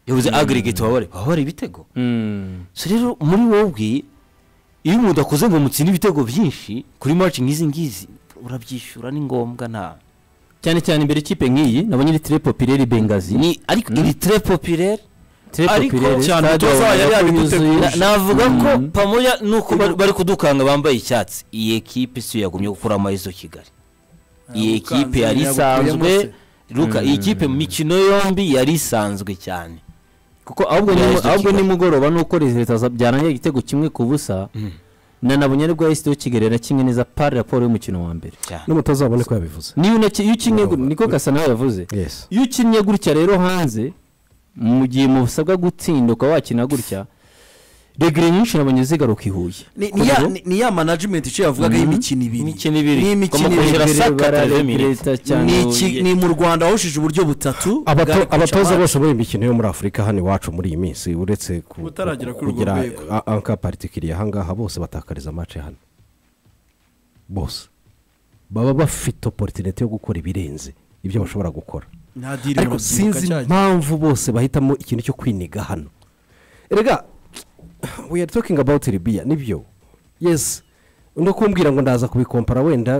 yabuze agarigeti waba wareba waba wareba ibitego so rero muri wowe iyo umuntu akoze ngo mutsinde ibitego byinshi kuri maci nk'izi ngizi urabyishyura ni ngombwa nta cyane cyane imbere ikipe nk'iyi nabonye iri tire popireri bengazi ni ariko iri tere popireri Tire ariko popireri, cyane stade umutoza wabona yari ko yabiduteguje. yuzuye. Na- navuga ko Mhm. pamoya nuko bari- bari kudukanga bambaye icyatsi iyi ekipe si yo yagumye gukura amahezo kigali iyi ekipe yari isanzwe ruka iyi kipe mu mikino yombi yari isanzwe cyane kuko ahubwo ni Yaje ahubwo Kigali. nimugoroba nuko resultat za- byarangiye igitego kimwe ku busa na nabonye aribwo yahise tukigerera kimwe neza pari raporo y'umukino wa mbere cyane n'umutoza wabone ko yabivuze niyo unaki- iyo ukinnye gu- niko gasa nawe yavuze Yes. iyo ukinnye gutya rero hanze mu gihe musabwa gutsinda ukaba wakina gutya regire nyinshi nabonye zigaruka i huye ni ni ya- ni- ni ya management icyo yavugaga y'imikino ibiri Imikino ibiri. n'imikino Bagomba ibiri kongera sakata rero barareta cyane Ni Huye. iki- ni mu rwanda wahushije uburyo butatu Abato- bwa abatoza Rikocaman. bose b'imikino yo muri afurika hano iwacu muri iyi minsi uretse ku- Utaragera kuri urwo kugira rwego. a- anka paritikiriye ahangaha bose batakariza amace hano bose baba bafite oporutinite yo gukora ibirenze ibyo bashobora gukora nta diri ariko barasimbuka sinzi cyajya. impamvu bose bahitamo ikintu cyo kwiniga hano erega we are talking about ribiya nibyo yes no kumbwira ngo ndaza kubikompara wenda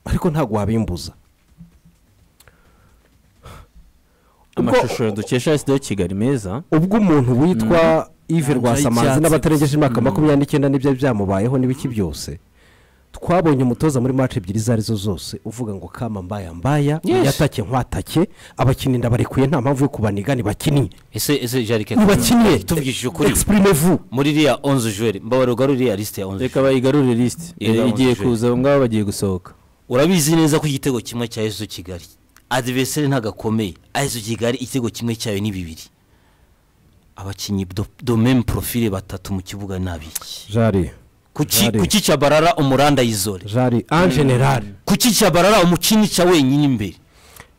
ariko ntabwo wabimbuza ubwo- amashusho ya dukesha sida kigali meza ubwo umuntu witwa yves rwasamanzi y'icyatsi n'abatarengeje imyaka makumyabiri n'icyenda n'ibyo byamubayeho n'ibiki byose twabonye umutoza muri mace ebyiri izo ari zo zose uvuga ngo kama mbaya mbaya yatake nkwatake abakinnyi ndabarekuye nta mpamvu yo kubaniga ntibakinnye ese ese jarike ntibakinnye tubwishije ukuri exprime vu muri iriya onze juweri mbabarurwa ruriya lisite ya onze reka bayigarurire lisite Igarura igiye amashusho. kuza abo ngabo bagiye gusohoka urabizi neza ko igitego kimwe cya yesu kigali adiveseri ntabwo akomeye yesu kigali igitego kimwe cyayo ni bibiri abakinnyi do- domeme porofile batatu mu kibuga ni abiki jari kuki Jari. kuki cyabarara umuranda yizore jari en general kuki cyabarara umucinica wenyine imbere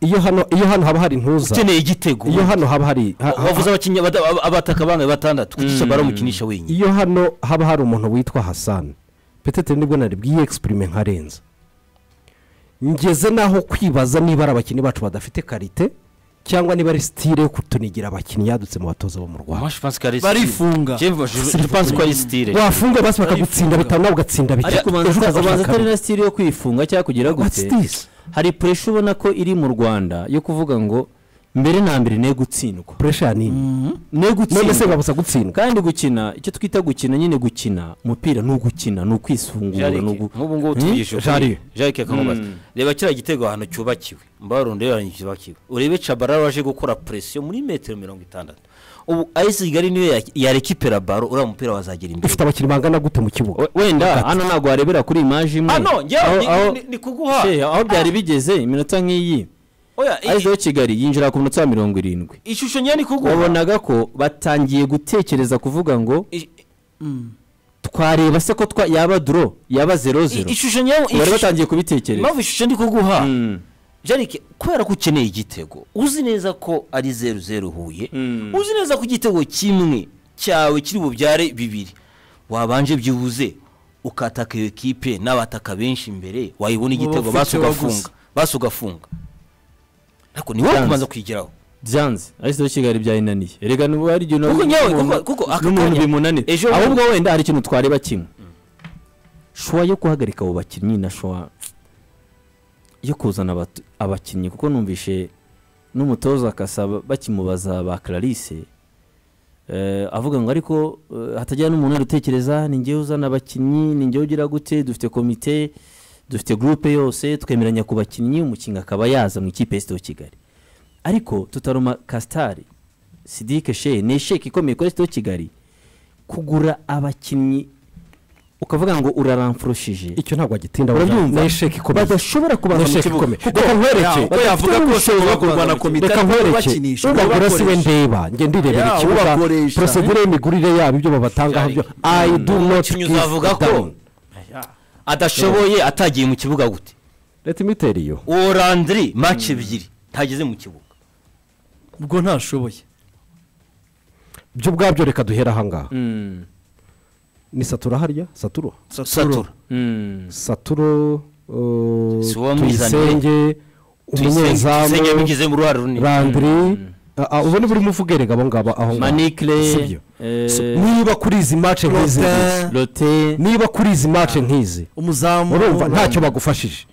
iyo hano iyo hano haba hari ntuza ukeneye igitego iyo hano haba hari ha- ha- wavuze abakinnyi abata- ab- abataka bangahe batandatu kuki cyabarara umukinisha wenyine iyo hano haba hari umuntu witwa hasani petete nibwo nari bwiyegisiperime nkarenza ngeze n'aho kwibaza niba ari abakinnyi bacu badafite karite cyangwa niba ari sitire yo kutunigira abakinnyi yadutse mu batoza bo mu rwanda Moi, je pense que Aristide- Barifunga. Je- je- je pense ko ari sitire wafunga basi bakagutsinda bitanu nawe ugatsinda bitatu ariko ejo ubanza ukaza ubanza atari kabiri na sitiri yo kwifunga cyangwa kugira What's gute this? hari puresha ubona ko iri mu rwanda yo kuvuga ngo mbere na mbere ne gutsindwa puresha ya nini ne none se gutsindwa babuza gutsindwa kandi gukina icyo twita gukina nyine gukina umupira ni ugukina ni ukwisungura ni ugu- nk'ubu ngubu tugishe ukuri jarike akamubaza reba kiriya gitego ahantu cyubakiwe mbarundi rero ahantu cyubakiwe urebe cabarara waje gukora presiyo muri metero mirongo itandatu ubu ayisi kigali niyo ya- yarekipera baro uriya mupira wazagera imbere dufite abakinnyi bangana gute mu kibuga We- wenda hano ntabwo warebera kuri imaji imwe hano Aho- ngewe aho- ni- ni- ni kuguha She, aho byari bigeze iminota nk'iyi Oya, i- arizo kigali yinjira ku minota mirongo irindwi i- ishusho nyine ni kuguha wabonaga ko batangiye gutekereza kuvuga ngo I- twareba se ko twa- yaba duro yaba zero i- zero ishusho nyine bari ishusho- batangiye kubitekereza impamvu ishusho ndi kuguha Mm. jarike kubera ko ukeneye igitego uzi neza ko ari zeru zeru huye Mm. uzi neza ko igitego kimwe cyawe kiri bubyare bibiri wabanje byibuze ukataka iyo kipe n'abataka benshi imbere wayibona igitego bafite basi wa ugafunga basi ugafunga ariko ni wowe Byanze. kubanza kuyigeraho byanze ariko kigali byayinaniye erega n'ubu hari igihe kuko nyewe kuko- n'umuntu- kuko aka n'umuntu kanya- bimunanira ejo ahubwo wenda hari ikintu twareba kimwe shuwa yo guhagarika abo bakinnyi na shuwa yo kuzana abatu- abakinnyi kuko numvishe n'umutoza akasaba bakimubaza ba clarisse Eh, avuga ngo ariko eh, hatagira n'umuntu ari utekereza ni ngewe uzana abakinnyi ni ngewe ugira gute dufite komite dufite gurupe yose twemeranya ku bakinnyi umukinnyi akaba yaza mu ikipe y'isito kigali ariko tutaruma kasitari sidike she ni sheke ikomeye kuri sito kigali kugura abakinnyi ukavuga ngo uraramfurushije icyo ntabwo agitinda urabyumva ni esheke ikomeye badashobora kubaza ni mu esheke kibuga ikomeye reka nkwereke Ko yavuga ko bashobora kurwana komite reka ariko nkwereke bakinisha, ubagura si we bakoresha. ndeba ngende ndirebera Yeah, ikibuga ubakoresha. porosegure y'imigurire yabo ibyo babatangaho byo i do not umukinnyi uzavuga ko adashoboye atagiye mu kibuga gute leta imiteri yo uwo randiri maci ebyiri ntageze mu kibuga ubwo ntashoboye byo ubwabyo reka duhera ahangaha Mm, ni satura harya saturo satura mm. saturo uh, Si uwamwizaniye. tuyisenge tuyisenge umunyezamu bigizemo uruhare runini randiri Ah, ah, ubu ni burimo uvuga erega abo ngabo aho ngaho manikire Sibyo. So, niba kuri izi mace nk'izi Lopin. ngizi, rote niba kuri izi mace nk'izi umuzamu urumva ntacyo bagufashije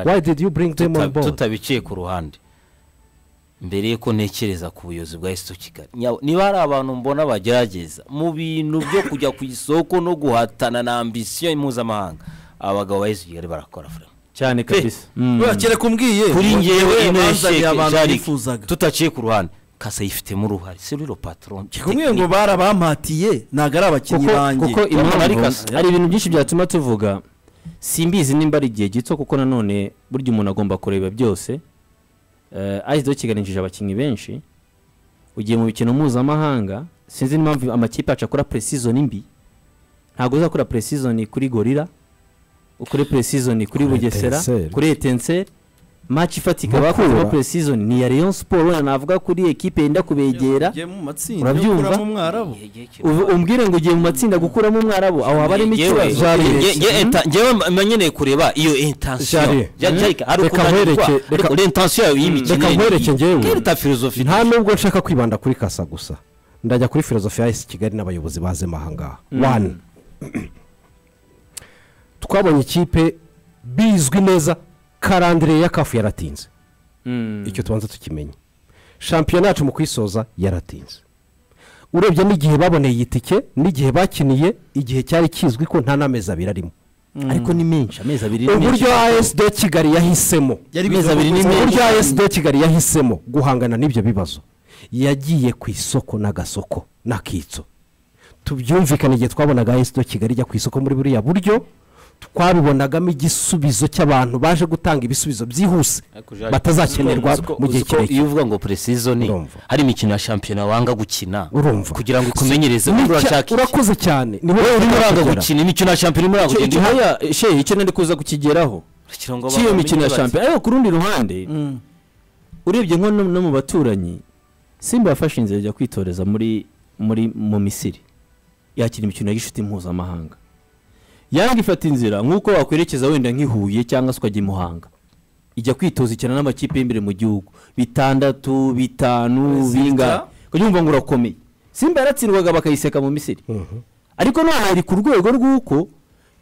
why did you bring them on Tuta- board tutabiciye ku ruhande mbere yuko ntekereza ku buyobozi bwa esito kigali Nya- niba hari abantu mbona bagerageza mu bintu byo kujya ku isoko no guhatana na ambisiyo mpuzamahanga abagabo ba esito kigali barakora furema cyane kabisa Mm. urakere kumbwiye kuri ngewe ino bazaniye abantu yasheke bifuzaga tutaciye ku ruhande kasa yifitemo uruhare seriro patron kumwe ngo barabampatiye ntabwo ari abakinnyi kuko bange kuko Ari impamvu kasa. hari ibintu byinshi byatuma tuvuga simbizi nimba ari igihe gito kuko nanone burya umuntu agomba kureba byose ayido kiganishije abakinnyi benshi ugiye mu mikino mpuzamahanga sinzi n'impamvu amakipe yacu akora presizoni mbi ntabwo uzakora presizoni kuri gorira ukore presizoni kuri bugesera Etincelle. kuri etenseri maci ifatika Mukura. bakoze presizoni ni iya leon siporo wenda navuga kuri ekipe yenda kubegera Ugiye mu matsinda Urabyumva? ukuramo umwarabu Ubu- umbwire ngo ugiye mu matsinda gukuramo umwarabu aho haba harimo ikibazo ngewe mba nkeneye kureba iyo Jari. intansiyo hari Reka ukunanirwa nkwereke- reka- ariko intansiyo yawe y'imikino reka nkwereke njyewe. kereta filozofi nta nubwo nshaka kwibanda kuri kasa gusa ndajya kuri filozofi ya esi kigali n'abayobozi bazemo ahangaha wani twabonye ikipe bizwi neza karandire ya kafu yaratinze icyo tubanza tukimenye shampiyona yacu mu kuyisoza yaratinze urebye n'igihe baboneye iyi tike n'igihe bakiniye igihe cyari kizwi ko nta n'amezi abiri arimo ariko ni menshi amezi abiri ni menshi uburyo as do kigali yahisemo Yari amezi bivuga abiri ni ko- menshi uburyo as do kigali yahisemo guhangana n'ibyo bibazo yagiye ku isoko n'agasoko n'akitso tubyumvikane igihe twabonaga as do kigali ijya ku isoko muri buriya buryo twabibonagamo igisubizo cy'abantu baje gutanga ibisubizo byihuse batazakenerwa mu gihe kirekire iyo uvuga ngo puresizoni Urumva. hari imikino ya shampiyona wanga gukina Urumva. kugira ngo ikumenyereze Ni kuba cya- urashaka iki urakoze cyane ni wowe urimo uranga uranga gukina gukina imikino ya shampiyona urimo uranga icyo gukina haya shehe icyo nari kuza kukigeraho cy'iyo mikino ya shampiyona ariko ku rundi ruhande urebye nko no no mu baturanyi simba yafashe inzira ajya kwitoreza muri muri mu misiri yakira imikino y'inshuti mpuzamahanga yanga ifata inzira nk'uko wakwerekeza wenda nk'i Huye cyangwa se ukajya i muhanga ijya kwitoza ikina n'amakipe y'imbere mu gihugu bitandatu bitanu Zita. bingahe ukajya wumva ngo urakomeye simba yaratsindwaga bakayiseka mu misiri ariko noneho hari ku rwego rw'uko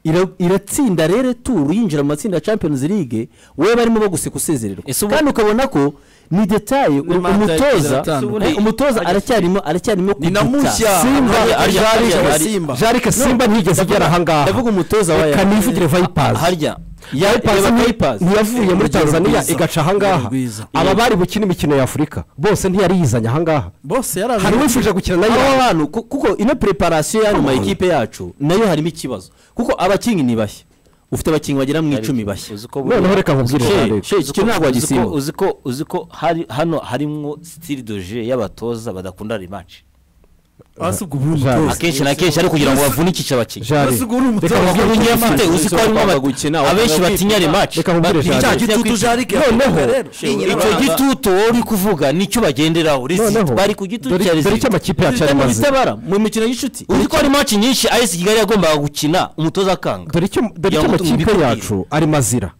ira- iratsinda rero turu yinjira mu matsinda ya champions league we barimo baguseka usezererwa Ese ubu- kandi ukabona ko ni detaye Ni manda yagize umutoza aratandukanye. eh, umutoza aracyarimo aracyarimo ni na kuduta. mushya Simba, Harya- harya- harya- harya- harya- simba jarike simba ntigeze igera ahangaha ndavuga umutoza wa reka nivugire vayipazi harya Vipers ni- Vipers. ntiyavuye muri Urugero tanzania rwiza. igaca ahangaha Urugero rwiza. aba bari gukina imikino ya afurika bose ntiyariyizanye ahangaha bose yaraje hari uwifuje gukina na abo yo bantu ku- kuko ino preparation y'ayo makipe yacu nayo harimo ikibazo kuko abakinnyi ni bashya ufite abakinnyi bagera mu icumi bashya Uzi ko buriya- noneho reka nkubwire Shey, Jarike. shey, iki kintu ntabwo Uzi ko- wagisimbuka uzi ko uzi ko hari hano harimo style de jeu y'abatoza badakunda rematch hasi ubwo buri Jean- mutoza akenshi na kenshi ari kugira ngo bavunikishe abakinnyi Jarike, Mbese ugu uri umutoza reka nkubwire wa icyo Unyamate, uzi ko harimo Bagomba aba- gukina, abenshi bagomba batinya kwitwara. rematch Reka nkubwire Batinya Jean- cya kujya gitutu kwitwara. jarike Noneho, icyo gitutu wowe uri kuvuga nicyo bagenderaho noneho risiti bari ku gitutu dore cya dore icyo risiti amakipe yacu ari maze bitabara mu mikino y'inshuti uzi ko hari maci nyinshi ayesi kigali yagombaga gukina umutoza akanga dore icyo dore Ya icyo mutungo amakipe mbikubwire. yacu ari mazira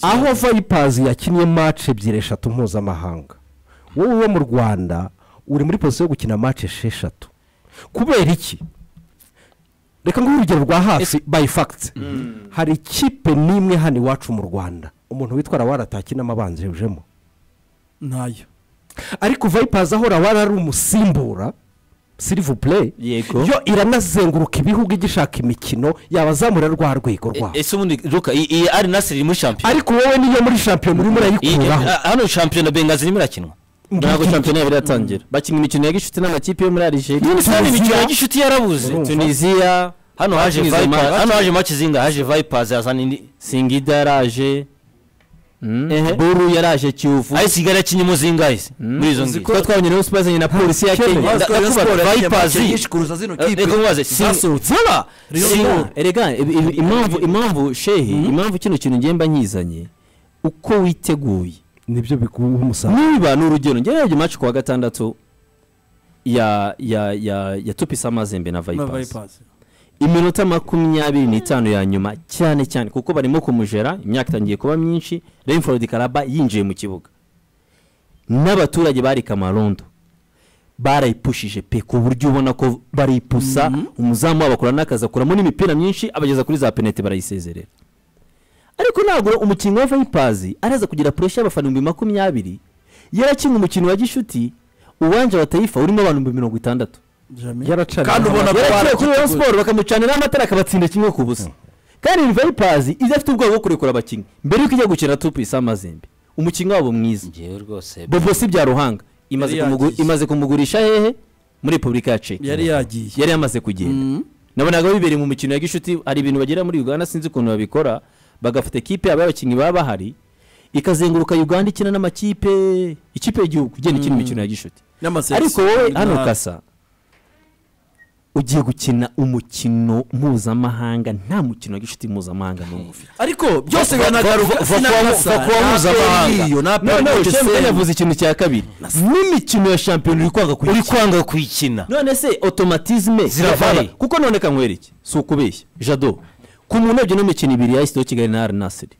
aho vayipazi yakinnye mace ebyiri eshatu mpuzamahanga wowe uba mu rwanda uri muri pozisiyo yo gukina mace esheshatu kubera iki reka nguhe urugero rwa hafi bayi fagiti hari ikipe n'imwe hano iwacu mu rwanda umuntu witwa rawara atakinamo abanjejemo ntayo ariko vayipazi aho rawara ari umusimbura sirivu pureyi Yego. yo iranazenguruka ibihugu igishaka imikino yabazamura rwa rwego rwabo ese ubundi ruka iyi iyi ari nasiri irimo shampiyona ariko wowe niyo muri shampiyona urimo Iyi- urayikuraho a- hano shampiyona bengazi irimo irakinwa ntabwo shampiyona yaba iratangira bakina imikino ya gishuti n'amakipe yo muri None arigeria se hano imikino ya gishuti yarabuze tunisiya hano haje Hakinze Vipers- Mac- hano haje maci zinga haje vayipazi yazana indi singida yaraje Ehe. buru yaraje kiyovu ayesi kigali yakinnye umuzinga ayesi muri izo ngizo kuko twabonye rero sipasi na polisi ya Kenya. kenya Nda- ndakubaza, Vipers- kuruza zino Eh, kipe reka nkubaze Sing- zasohotse Saba! Rayon Sing- Sport. erega ibi- ibi- impamvu impamvu shehe impamvu kino kintu ngenda nkizanye uko witeguye nibyo biguha umusaruro niba ni urugero njyewe yarebye maci ku wa gatandatu ya ya ya ya tupisa amazembe na na vayipasi Vipers. iminota makumyabiri n'itanu ya nyuma cyane cyane kuko barimo kumujera imyaka itangiye kuba myinshi renford karaba yinjiye mu kibuga n'abaturage bari kamarondo barayipushije pe ku buryo ubona ko baripusa umuzamu wabo akora n'akazi akuramo n'imipira myinshi abageza kuri za penete barayisezerera ariko ntabwo umukinnyi wa vayipazi araza kugira puresha y'abafana ibihumbi makumyabiri yarakinga umukino wa gishuti uwanje batayifa urimo abantu ibihumbi mirongo itandatu Kandi ubona ko yaraciye kuri Rayon warateguye. Sport bakamucanira amatara akabatsinda kimwe ku busa kandi iyi vayipazi iza afite ubwoba bwo kurekura abakinnyi mbere y'uko ijya gukina tupu isa amazembe umukinnyi wabo mwiza ngewe rwose bobo si bya ruhanga imaze Yari kumugu- yagiye. imaze kumugurisha hehe muri repubulika ya ceki yari yagiye yari yamaze kugenda Mhm. nabonaga bibereye mu mikino ya gishuti hari ibintu bagera muri uganda sinzi ukuntu babikora bagafata ekipe yabo y'abakinnyi baba bahari ikazenguruka uganda ikina n'amakipe ikipe y'igihugu igenda ikina imikino ya gishuti n'amasezerano ariko wowe hano kasa ugiye gukina umukino mpuzamahanga nta mukino wa gishuti mpuzamahanga n'umwe ufite ariko byose va- biranagaruka va- va- va- va- va- mpuzamahanga. no noneho shembe yavuze ikintu cya kabiri n'imikino ya shampiyona uri kwanga kuyikina uri kwanga kuyikina none se otomatizme Ziravana. ziravana kuko none kanywera iki si ukubeshya jado ku muntu urebye n'imikino ibiri yahise yo kigali na arinasiri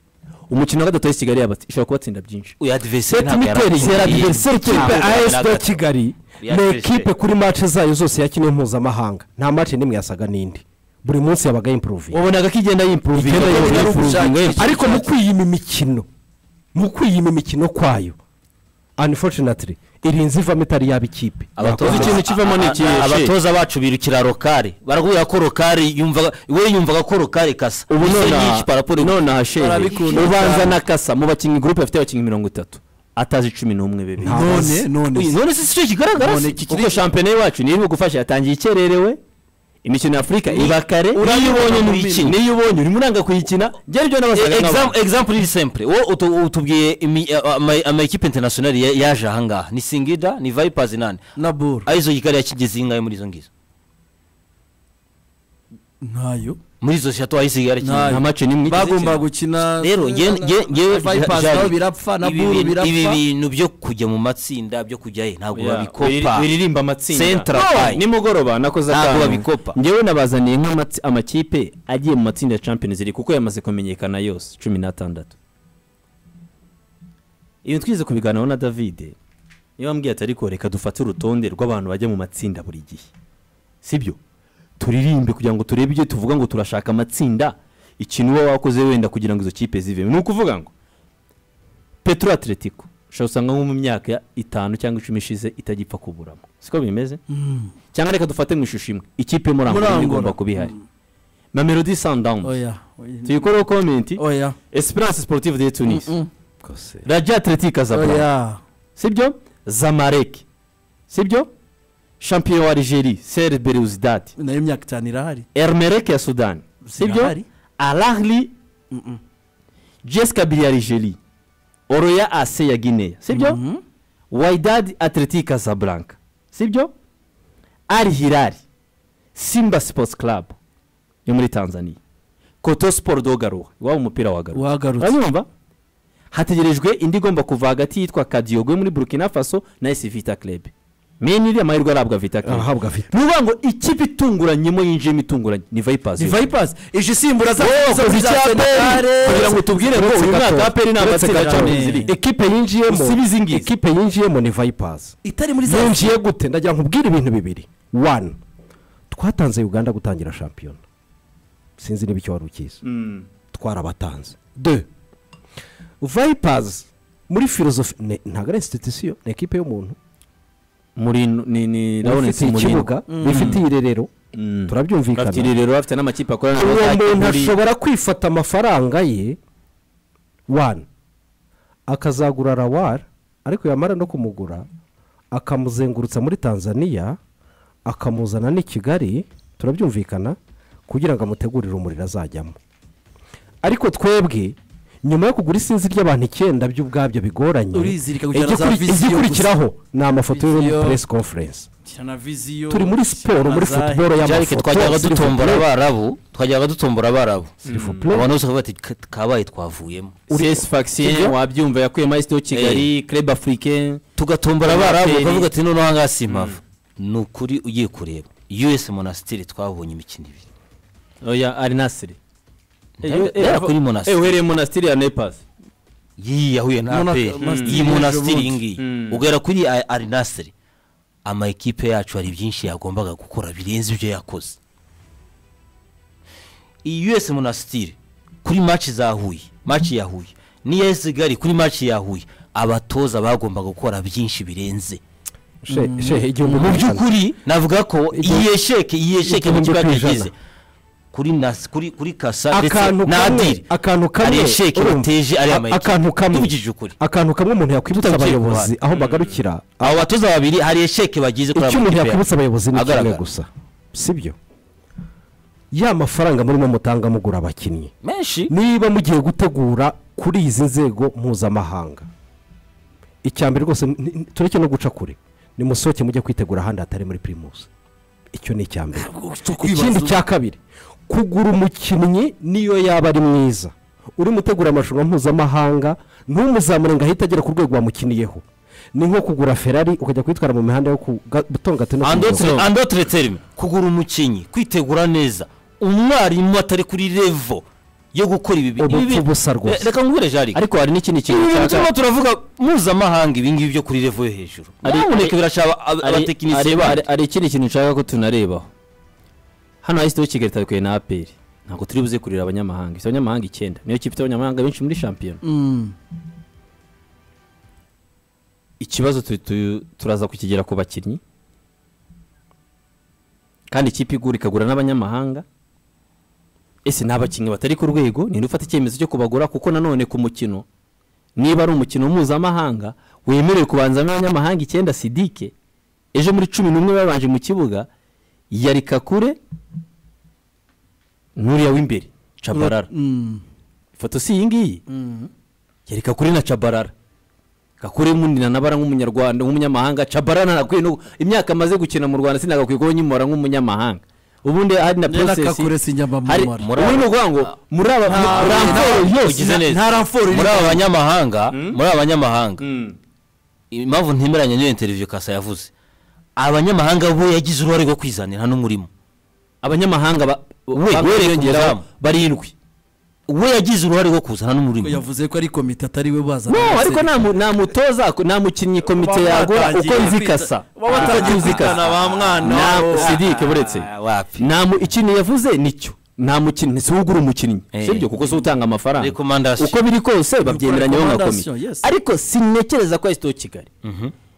umukino wa gatatu yahise kigali yabatsi ishobora kubatsinda byinshi uyu adiveriseri seti miteri zera diveriseri kipe as de kigali ni Yateje. ekipe kuri mace zayo zose yakiniye mpuzamahanga nta mace n'imwe yasaga n'indi buri munsi yabaga impuruvinga wabonaga ko igenda yimpuruvinga Igenda yongera yimpuruvinga, yimpuruvinga ariko mu kwiyima imikino mu kwiyima imikino kwayo unfortunately irinze ivamo itari yaba ikipe Abatoza ikintu kivamo ni ikihe? abatoza bacu birukira rokari barakubwira ko rokari yumvaga we yumvaga ko rokari kasa ubu Inshuro nyinshi para nona raporo- nonaha shehe Barabikunda ubanza cyane. na kasa mu bakinnyi gurupe bafite abakinnyi mirongo itatu atazi cumi n'umwe bebe none none Uyu, none si cyo kigaragara None se iki kiri- kuko shampiyona iwacu niyo iri bugufasha yatangiye ikererewe imikino ya afurika iba kare urabibona niyo ubonye mu n'uyikina mikino. niyo ubonye urimo uranga kuyikina byari byo n'abasaga Exam- nk'abantu example ni simple wowe utu- utubwiye imi- a- ama- amakipe internationali ya- yaje ahangaha ni singida ni vipers nani na buru arizo kigali yakigeze ingahe muri izo ngizo ntayo muri izo shato aho isigaye Ntayo. nta yarakinze mace n'imwe igeze bagomba ikina. gukina rero ngewe- ngewe- ngewe Vipers Jean- nabo birapfa na ibi buru bintu- birapfa ibi bintu byo kujya mu matsinda byo kujya he ntabwo Yeah, babikopa biri- biririmba amatsinda Central No, Pie. nimugoroba nakoze Ntabwo akantu. babikopa. ngewe nabazaniye nk'amatsi- amakipe agiye mu matsinda ya champions league kuko yamaze kumenyekana yose cumi n'atandatu ibintu twize kubiganiraho na davide niba wambwiye ati ariko reka dufate urutonde rw'abantu bajya mu matsinda buri gihe sibyo turirimbe kugira ngo turebe ibyo tuvuga ngo turashaka amatsinda ikintu uba wakoze wenda kugira ngo izo kipe zivemo ni ukuvuga ngo petro atletico ushobora usanga nko mu myaka ya itanu cyangwa icumi ishize itagipfa kuburamo siko bimeze cyangwa reka dufate mu ishusho imwe ikipe yo muri Muri angola Angola. igomba kuba ihari na melody sundowns oya tuyikoreho komenti oya esperance sportive de tunis Mm-mm. rajya atletic azabura oya sibyo zamarek sibyo champion wa algerie ser belouzdad nayo imyaka itanu irahari ermerek ya sudan sibyo Irahari. alahli jeskabili ya algerie oroya ase ya guinea sibyo Mhm. waidad atletic casablanca sibyo al hilal simba sports club yo muri tanzania koto sport dogaruha iwabo umupira wagaruha wagarutse uranyumva hategerejwe indi igomba kuva hagati yitwa kadiogo yo muri burkina faso na esi vita club meni iriya mahirwe arabwa vita club ahabwa afite ni ukuvuga ngo ikipe itunguranyemo yinjiyemo itunguranye ni vipers ni vipers ije isimbura za Wowe za- wakoze za icya Senegal. Aperi, kugira ngo tubwire ngo uyu mwaka wa peri nta Uretse matsinda ya gato, Champions League ekipe yinjiyemo Usibize ingizi. ekipe yinjiyemo ni vipers itari muri za yinjiye gute ndagira nkubwire ibintu bibiri one twatanze uganda gutangira shampiyona sinzi niba icyo wari ukizi twarabatanze de vipers muri filozofi ne- ntabwo ari institusiyo ni ekipe y'umuntu muri ni ni Lawrence bifitiye Mourinho. ikibuga bifitiye irerero Mm. bafite turabyumvikana irerero bafite n'amakipe akorana uwo muntu muri- ashobora kwifata amafaranga ye wani akazagura rawari ariko yamara no kumugura akamuzengurutsa muri tanzania akamuzana n'i kigali turabyumvikana kugira ngo amutegurire umuriro azajyamo ariko twebwe nyuma yo kugura isinzi ry'abantu icyenda by'ubwabyo bigoranye Urizirika kugira igikuri- za viziyo igikurikiraho ni amafoto yo muri Viziyo. press conference na viziyo turi muri siporo muri Zahe. football jarike y'amafoto twajyaga s'il vous dutombora plaît, abarabu twajyaga dutombora abarabu s'il vous plaît. abantu bose bakavuga bati "Ka- kabaye twavuyemo CS Faxien wabyumva yakuyemo ayisite yo kigali club africain tugatombora abarabu Amaperi. ukavuga ati noneho ahangaha si impamvu ni ukuri ugiye kureba us monasitiri twabonye imikino ibiri oya ari nasiri Ndabona- ndabona kuri Monastir. uhereye monasitiri ya nepasi iyi yahuye na Mona- aperi Monastir iyi y'ejo monasitiri bundi. iyi ngiyi Mm. ugera kuri A- arinasiri ama ekipe yacu hari byinshi yagombaga gukora birenze ibyo yakoze iyi us monasitiri kuri maci za huye maci ya huye n'iya esigali kuri maci ya huye abatoza bagombaga gukora byinshi birenze She- shehe igihumbi mu n'ijana. by'ukuri navuga ko Icyo- iyi sheke iyi sheke igihumbi n'ikibazo ku ijana. yagize kuri nas- kuri kuri kasa ndetse akantu na kamwe adiri akantu kamwe ari sheke urumva, bateje ari amayekipe akantu kamwe tubigije ukuri akantu kamwe umuntu yakwibutsa Tutagiye ku abayobozi aho bagarukira abo batoza babiri hari esheke bagize kuri aya icyo umuntu makipe yakwibutsa abayobozi ni kimwe agaragara. gusa sibyo ya mafaranga murimo mutanga mugura abakinnyi menshi niba mugiye gutegura kuri izi nzego mpuzamahanga icya mbere rwose ni- ni- tureke no guca kure nimusohoke mujye kwitegura ahandi hatari muri pirimusi icyo ni icya mbere ikindi cya kabiri kugura umukinnyi niyo yaba ari mwiza uri mutegura amarushanwa mpuzamahanga ntumuzamure ngo ahite agera ku rwego wamukiniyeho ni nko kugura ferari ukajya kuyitwara mu mihanda yo ku ga- butongate no kubudogo. andotre andotre terime kugura umukinnyi kwitegura neza umwarimu atari kuri levo yo gukora ibi bintu. Ubupfu Ibi- busa rwose. Eh, reka ngwire jarike ariko hari n'ikindi kintu ibi bintu turimo nshaka- turavuga mpuzamahanga ibi ngibi byo kuri levo yo hejuru Ari- nyamuneka birashaba ab- hari- abatekinisiye hari- bandi hari- hari ikindi kintu nshaka ko tunarebaho hano hahise ikigo kigali itabikweye na aperi ntabwo turi buze kurira abanyamahanga ifite abanyamahanga icyenda niyo kipe ifite abanyamahanga benshi muri shampiyona ikibazo tu- tu- turaza kukigera ku bakinnyi kandi ikipe igura ikagura n'abanyamahanga ese ni abakinnyi batari ku rwego ni ufata icyemezo cyo kubagura kuko nanone ku mukino niba ari umukino mpuzamahanga wemerewe kubanza n'abanyamahanga icyenda sidike ejo muri cumi n'umwe babanje mu kibuga yarika kure n'uriya w'imbere cabarara ifoto si iyi ngiyi yarika kure na cabarara gakure munina nabara nk'umunyarwanda nk'umunyamahanga cabarana nagakwiye no imyaka amaze gukina mu rwanda sinagakwiye kuba nyimora nk'umunyamahanga ubundi hari na Nera Kakure process hari sinyamamara. muri uvuga ngo muri aba muri aba- ugize neza nta ramforo iri muri aba mu- banyamahanga muri aba banyamahanga impamvu ntemeranya n'iyo interiviyo kasa yavuze abanyamahanga bo yagize uruhare rwo kwizanira hano urimo abanyamahanga ba- ba- wereka biyongeraho umuzamu. barindwi we yagize uruhare rwo kuzana n'umurimo yavuze ko ari komite atari we bazana no abaserivisi. ariko nta mu- nta mutoza nta mukinnyi komite Baba yagura batangiye uko izi kwita- ikasa baba batangiye kwitana ba mwana wabo. sidike buretse Ah, wapi nta mu- ikintu yavuze nicyo nta mukinnyi si ugura umukinnyi Eh. sibyo kuko si utanga amafaranga Recommendation. uko biri kose babyemeranya nka komite Recommendation, yes. ariko sinekereza ko esito kigali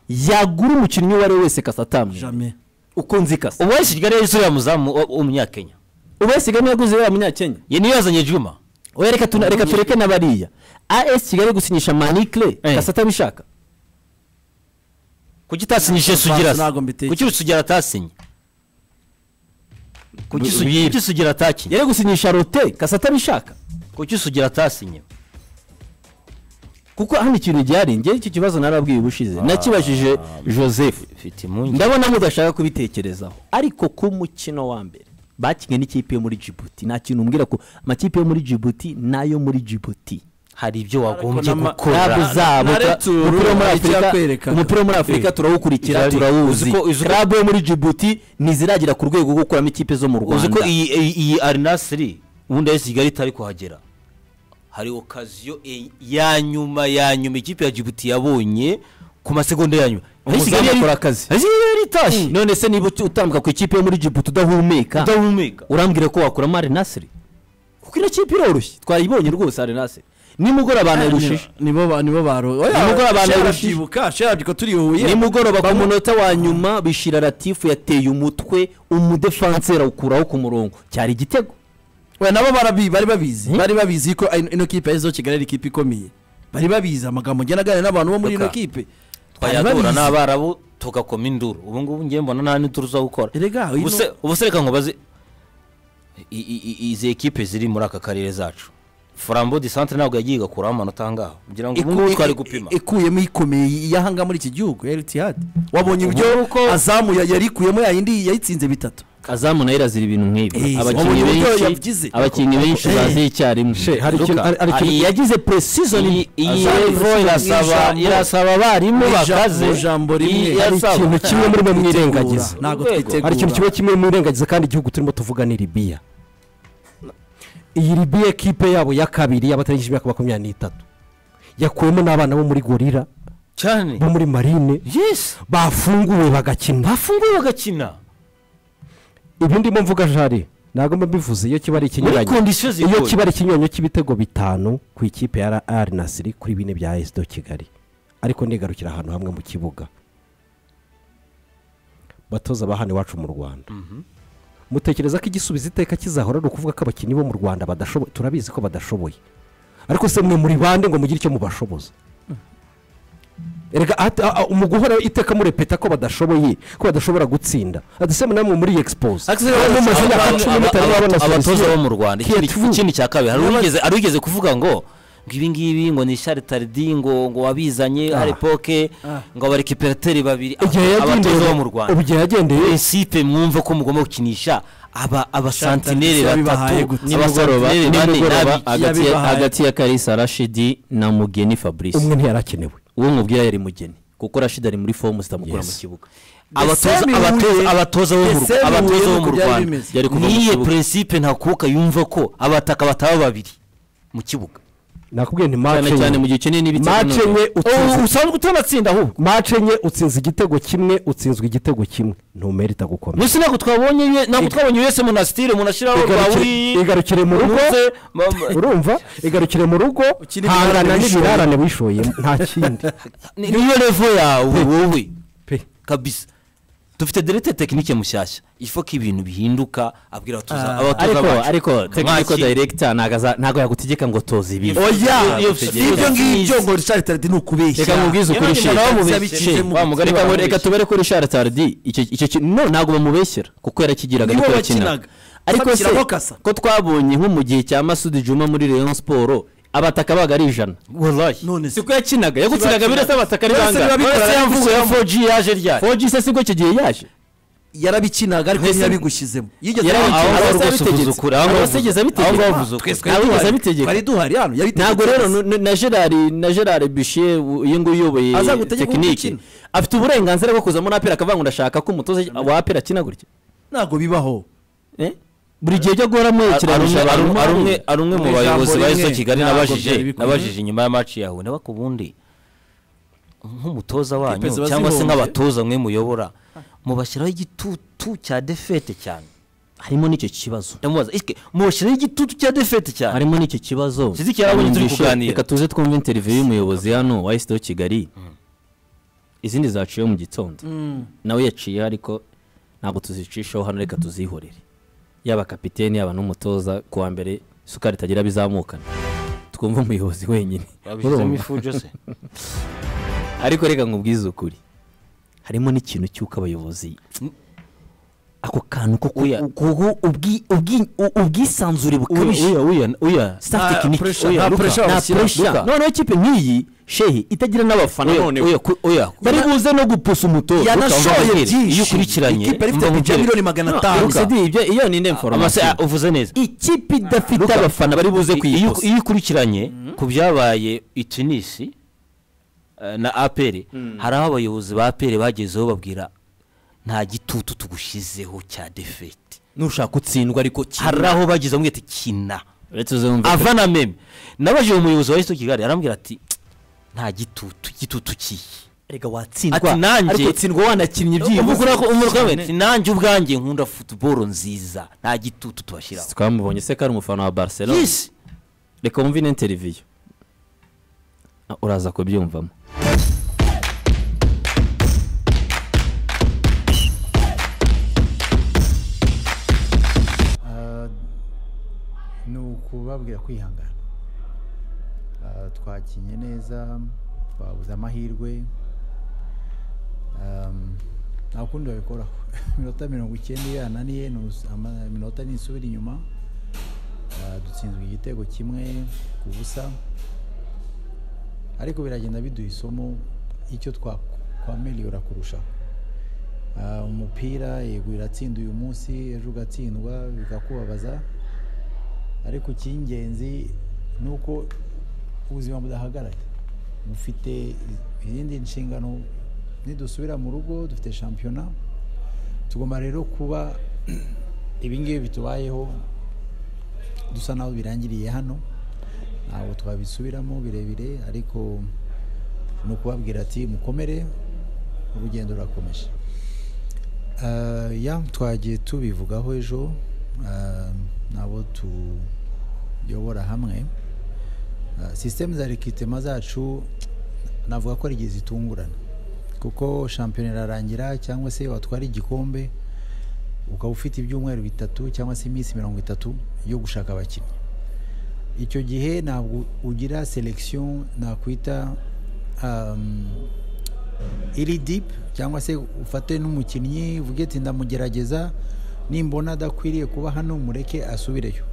yagura umukinnyi uwo ari we wese ikasa atamwe Jamais. uko nzi ikasa ubu wese kigali yari uriya muzamu w- w'umunyakenya ubu wese igana yaguze yaba munyakenya ye niyo yazanye juma oya reka tuna- reka tureke na bariya as kigali gusinyisha manikire Eh. kasa atabishaka kuki utasinyije sugira ntabwo mbitekereza. kuki sugira atasinye kuki Su- Bwira. kuki sugira atakinye yari gusinyisha rote kasa atabishaka kuki sugira atasinye kuko hano ikintu gihari njyewe icyo kibazo narabwiye ubushize nakibajije joseph mfite impungenge ndabona mudashaka kubitekerezaho ariko ku mukino wa mbere bakinnye n'ikipe yo muri jibuti nta kintu umbwira ko amakipe yo muri jibuti n'ayo muri jibuti hari ibyo wagombye n'ama- gukora ntabwo uzaba na- na tura- returu umupira wo muri hari afurika icyakwereka. umupira wo muri afurika turawukurikira Uzi ko- turawuzi uzi ko- uzi ko- karabu yo muri jibuti ntiziragira ku rwego rwo gukuramo ikipe zo mu uzi ko rwanda iyi iyi- iyi arinasiri ubundi ari kigali itari kuhagera hari okaziyo e- ya nyuma ya nyuma ikipe ya jibuti yabonye ku masegonda ya nyuma ari Umuzamu kigali yari akora akazi. ari kigali yari itashye none se niba uti- utambuka ku ikipe yo muri jibuti udahumeka udahumeka urambwira ko wakuramo arenasiri kuko ino kipe iroroshye twayibonye rwose arenasiri nimugoroba nayirushije nibo ba- nibo baro oya Nimugoroba Sheila narushije. arabyibuka, Sheila arabyibuka turi i Huye. nimugoroba ku munota wa nyuma bishira latifu yateye umutwe umudefanseri awukuraho ku murongo cyari igitego we nabo barabi bari babizi bari babizi ko ino- ino kipe y'izo kigali ari ikipe ikomeye bari babizi amagambo ngena aganira n'abantu bo muri ino Luka, kipe Bari twayagura babizi. n'abarabu tugakoma induru ubu ngubu ngiye mbona nta n'ituruza gukora Erega, uyu Ubuse- ubuse reka ngo baze i- i- i- izi ekipe ziri muri aka karere zacu furambo di santere ntabwo yagiye igakuraho amanota angaho ngira ngo ubu Iku- ngubu i- twari i- gupima ikuyemo ikomeye iyahanga muri iki gihugu eritihadi wabonye uburyo azamu ya- yarikuyemo yayindi yayitsinze bitatu azamu nayo irazira ibintu nk'ibi Eh, abakinnyi wabonye uburyo benshi yabigize. abakinnyi benshi Eh. baziye icyarimwe She, hari ikintu- hari- hari ikintu- iyi yagize precision iyi iyi Azamu revo precision irasaba ijambo- irasaba abarimu mu ijambo- bakaze mu ijambo rimwe. Iyi Hari irasaba. ikintu kimwe muri mwe mwirengagiza ntabwo Urwego. twitegura hari ikintu kimwe kimwe mwirengagiza kandi igihugu turimo tuvuga ni libiya iyi libiya ekipe yabo ya kabiri y'abatarigije imyaka makumyabiri n'itatu yakuyemo n'abana bo muri gorira cyane bo muri marine yesi bafunguwe bagakina bafunguye bagakina ibi ndimo mvuga jari ntabwo mba mbivuze iyo kiba ari muri ikinyuranye kondisiyo iyo zigoye kiba ari ikinyuranyo cy'ibitego bitanu ku ikipe ya ar nasiri kuri bine bya esido kigali ariko nigarukira ahantu hamwe mu kibuga batoza ba hano iwacu mu rwanda mutekereza ko igisubizo iteka kizahora ari ukuvuga ko abakinnyi bo mu rwanda badashoboye turabizi ko badashoboye ariko se mwe muri bande ngo mugire icyo mubashoboza erega at- a- a- mu guhora iteka murepeta ko badashoboye ko badashobora gutsinda adasema namwe muri egisipoze mu mazina ya cumi n'itanu babona abatoza bo solution. mu rwanda ikindi Kiyotivu. ikindi cya kabiri hari uwigeze- hari uwigeze kuvuga ngo ngo ibi ngibi ngo ni sharitaridi ngo ngo wabizanye Ah. hari epoke ngo abarikiperatere babiri igihe aba- abatoza yagendeye bo mu rwanda ubu igihe yagendeye prinsipe mwumva ko mugomba gukinisha aba abasantineri Sharitaridi yabibahaye batatu gute? nimugoroba abasantineri bane nimugoroba n'abi- hagati ya- yabibahaye. hagati ya karisa rashidi na mugeni fabrice umwe ntiyarakenewe uwo mubwira yari mugeni kuko rashidi ari muri fomu zitamukura mu kibuga abatoza Ese bihuye- abatoza- abatoza bo mu ese Rw- abatoza bihuye bo mu nuko byari rwanda bimeze. Yari kuva mu niye kibuga. prinsipe ntakuka yumva ko abataka bataba babiri mu kibuga nakubwiye nti cyane mace cyane mu enye gihe ukeneye n'ibitego mace noneho. enye utsinze usanzwe utanatsinda ahubwo mace enye utsinze igitego kimwe utsinzwe igitego kimwe ntumerita gukomeza munsi ntabwo twabonye ye- ntabwo twabonye yose monasitire umuntu ashyiraho Igarukire- rwawuriyi igarukire mu rugo uruze ma- ma- urumva igarukire mu rugo Ukina hangana ibirarane wishoye. n'ibirarane wishoyemo nta kindi ni- niyo revo yawe wowe pe kabisa dufite derete tekinike mushyashya ifo ko ibintu bihinduka abwira abatoza Ah, abatoza ariko bacu ariko tekiniko Mwaki- direkita ntago aza- ntago yagutegeka ngo toza ibi Oya, oya Iyo- si ibyo ngibyo ngo risharitaridi ni ukubeshya reka nkubwize ukuri Yewe nanjye shira. nabamubeshye. Shira, wa mugani Nabamubeshye. reka ngo- reka tubere kuri shara tardi icyo icyo kintu no ntabwo bamubeshyera kuko yarakigiraga Nibo ariko bakinaga. yakinaga ariko se Bakiramo kasa. ko twabonye nko mu gihe cya masudi juma muri leon siporo abataka baga ari ijana wallahi none se siko yakinaga yagutsindaga birasa abataka ari Birasa biba bikora bangahe yamvugo ariko ya 4G yaje ryari 4G se sibwo icyo gihe yaje yarabikinaga ariko Mwese- ntiyabigushyizemo yigeze Yarabikinaga. abikina. Aho ngaho rwose uvuze ukuri, aho ngaho uvuze- aho ngaho uvuze ukuri. twese abitegeka twari duhari. abitegeka twari duhari hano yabitegetse ntabwo rero twese. nu- nu- na gerard na gerard bishiye iyo nguyu uyoboye Azagutegeka uko tekinike ukina. afite uburenganzira bwo kuza muri apera akavuga ngo ndashaka ko umutoza wa apera akina gutya ntabwo bibaho Eh? buri gihe byo guhora muhekeranyije Ari- ari- abantu ari umwe- ari umwe mu Mu bayobozi ijambo ba rimwe, eso kigali ntabwo byari nabajije bikwiye. nabajije inyuma ya maci yawe niba ku bundi nk'umutoza wanyu ziba cyangwa se zihombye. nk'abatoza mwe muyobora mubashyiraho igitutu cya defete cyane harimo n'icyo kibazo ndamubaza isike mubashyiraho igitutu cya defete cyane harimo n'icyo kibazo Sidiki yarabonye turi Mwumvishe, kuganira. reka tuze twumve interiviyu y'umuyobozi hano wa esido kigali izindi zaciyeho mu gitondo nawe yaciyeho ariko ntabwo tuzicishaho hano reka tuzihorere yaba kapiteni yaba n'umutoza ku wa mbere isukari itagira bizamukana twumve umuyobozi wenyine babishyizemo Urumva? ifu jose ariko reka nkubwize ukuri harimo n'ikintu cy'uko abayobozi ako kantu ko kuya kuko ubwi- ubwi- u- ubwisanzure bukabije uya uya staff tekiniki pressure, oya, nta Luka, pressure nta bashyira, pressure. Luka. noneho ikipe nk'iyi shehi itagira n'abafana noneho uya ku- uya bari buze no gupusa umutoza yanashoye byinshi iyo ukurikiranye ikipe ifite mba nkubwire. budget miliyoni magana atanu Luka, CD ibyo- iyo ni amase information uvuze neza ikipe idafite Luka, abafana bari buze i- iyo kuyipusa iyo ukurikiranye ku byabaye i tunisi eh, na aperi hari aho abayobozi ba aperi bagezeho babwira nta gitutu tugushyizeho cya defete nushaka gutsindwa ariko kina. hari aho bageze bamwita kina Uretse uzumve pe- avana meme nabajije umuyobozi wa esito kigali arambwira ati nta gitutu igitutu kihe erega watsindwa Ati nanjye- ariko utsindwa wanakinnye ubwo byibuze urako umurwa we ati nanjye ubwanjye nkunda futuboro nziza nta gitutu tubashyiraho twamubonye se ko ari umufana wa barcelona yesi reka wumve ino interiviyu Ah, uraza kubyumvamo ni ukubabwira kwihangana Ah, twakinnye neza twabuze amahirwe Um, nta kundi babikoraho iminota mirongo icyenda iyo yananiye ni us- ama- iminota ntisubira inyuma Ah, dutsinzwe igitego kimwe ku busa ariko biragenda biduha isomo icyo twa- twameliyora kurushaho Ah, umupira yego iratsinda uyu munsi ejo ugatsindwa bikakubabaza ariko icy'ingenzi ni uko ubuzima budahagaraye mufite izindi nshingano nidusubira mu rugo dufite shampiyona tugomba rero kuba ibingibi bitubayeho dusa naho birangiriye hano ntabwo twabisubiramo birebire ariko ni ukubabwira ati mukomere urugendo rurakomeje Ah, ya twagiye tubivugaho ejo ah, n'abo tuyobora hamwe Ah, sisitemu za rekitema zacu navuga ko ari igihe zitungurana kuko shampiyona irarangira cyangwa se watwara igikombe ukaba ufite ibyumweru bitatu cyangwa se iminsi mirongo itatu yo gushaka abakinnyi icyo gihe ntabwo ugira selekisiyo nakwita um, iri dipu cyangwa se ufate n'umukinnyi uvuge ati ndamugerageza nimbona adakwiriye kuba hano mureke asubireyo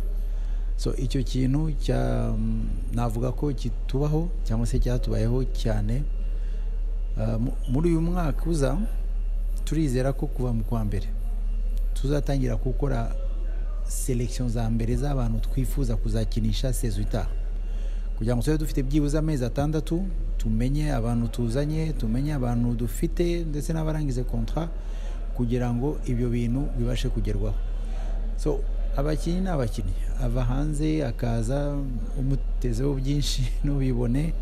so icyo kintu cya um, navuga ko kitubaho cyangwa se cyatubayeho cyane Uh, mu- muri uyu mwaka uza turizera ko kuva mu kwa mbere tuzatangira gukora selekisiyo za mbere z'abantu twifuza kuzakinisha sezo itaha kugira ngo tube dufite byibuze amezi atandatu tumenye abantu tuzanye tumenye abantu dufite ndetse n'abarangize kontra kugira ngo ibyo bintu bibashe kugerwaho so abakinnyi ni abakinnyi ava hanze akaza umutezeho byinshi ntubibone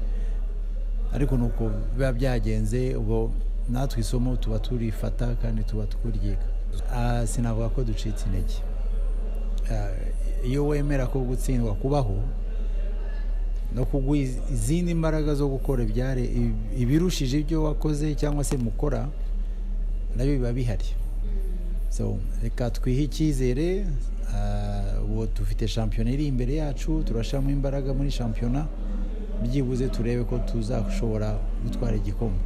ariko ni uko biba byagenze ubwo natwe isomo tuba turifata kandi tuba turyika Ah, sinavuga ko ducitse intege Ah, iyo wemera ko gutsindwa kubaho no kugwa iz- izindi mbaraga zo gukora ibyare ib- ibirushije ibyo wakoze cyangwa se mukora nabyo biba bihari so reka twihe icyizere ah, ubu dufite shampiyona iri imbere yacu turashyiramo imbaraga muri shampiyona byibuze turebe ko tuzashobora gutwara igikombe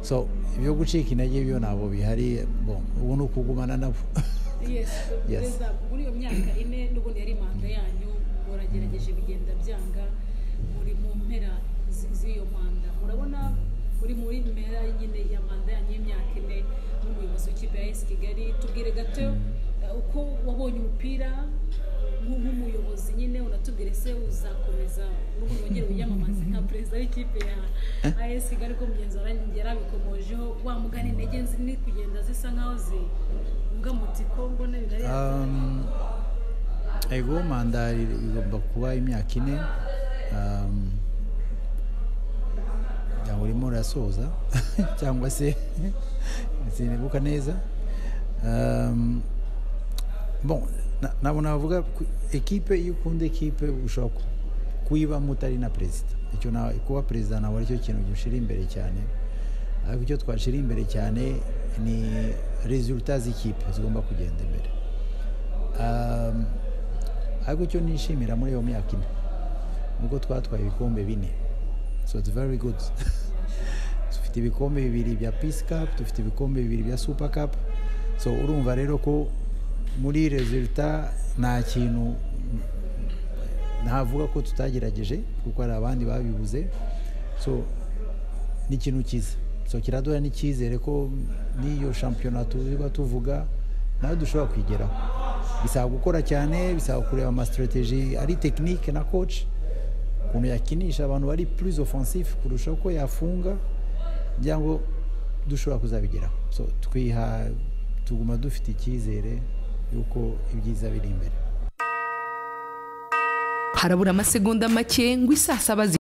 so ibyo gucika intege byo ntabwo bihari bo, ubu ni ukugumana nabo yes Yes. perezida muri iyo myaka ine n'ubundi yari manda yanyu muragerageje bigenda byanga muri mu mpera zi- z'iyo manda murabona muri muri mpera nyine ya manda yanyu y'imyaka ine n'umuyobozi w'ikipe ya esi kigali tubwire gato eh, uko wabonye umupira nk'u- nk'umuyobozi nyine unatubwire se uzakomeza n'ubundi wongere wiyamamaze nka perezida w'ikipe ya AS Kigali ko mugenzi warangiye yarabikomojeho wa mugani intege ziri kugenda zisa nkaho zivuga muti ko mbona bigari Um, ego manda igomba kuba imyaka ine um, cyangwa urimo urasoza cyangwa se sinibuka neza um, bon na- ntabwo navuga ku- ekipe iyo ukunda ekipe ushobora ku- kuyibamo utari na perezida icyo na kuba perezida ntabwo aricyo kintu gishira imbere cyane ariko icyo twashira imbere cyane ni resultat z'ikipe zigomba kugenda imbere Um, ariko icyo nishimira muri iyo myaka ine nuko twatwaye ibikombe bine so it's very good dufite ibikombe bibiri bya peace cup dufite ibikombe bibiri bya super cup so urumva rero ko muri resulta nta kintu ntavuga ko tutagerageje kuko hari abandi babibuze so ni ikintu cyiza so kiraduha n'icyizere ko n'iyo shampiyona tuba tuvuga nayo dushobora kwigeraho bisaba gukora cyane bisaba kureba amasitirateji ari tekinike na koci ukuntu yakinisha abantu bari plus offensif kurusha uko yafunga kugira ngo dushobora kuzabigeraho so twiha tuguma dufite icyizere y'uko ibyiza biri imbere harabura amasegonda make ngo isaa saba zi-